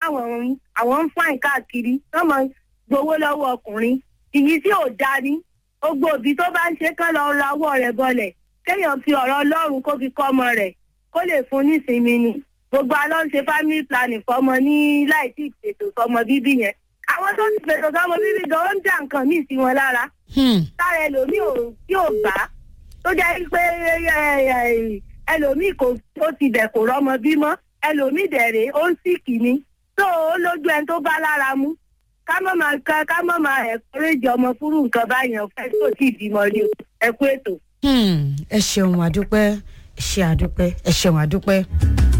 àwọn àwọn ń fáìn káàkiri wọ́n máa gbowó lọ́wọ́ ọkùnrin ìyí tí ò da ni gbogbo òbí tó bá ń ṣe kán lọ ra ọwọ́ rẹ̀ bọlẹ̀ kéèyàn fi ọ̀rọ̀ ọlọ́run kó fi kọ́ ọmọ rẹ̀ kó lè fún nísinmi ni gbogbo alọ́ ń ṣe family planning fọmọ ní láì tí ì ṣètò fọmọ bíbí yẹn àwọn tó ti ṣètò fọmọ bíbí gan ó ń dà nǹkan míì sí wọn lára Hmm. tára ẹlòmíì ò tí ò bá tó jẹ́ pé ẹlòmíì kò ó ti bẹ̀ kò rọ́mọ bímọ ẹlòmíì dẹ̀rẹ̀ ó ń sìkì ni tó ó lójú ẹni tó bá lára mú ká mọ̀ máa ká ká mọ̀ máa ẹ̀kọ́rẹ́jì ọmọ fúrú nǹkan báyẹn fẹ́ tó tí ì bímọ ni o ẹ kú ètò. Hmm. ẹ ṣeun àdúpẹ́ ẹ ṣe àdúpẹ́ ẹ ṣeun àdúpẹ́.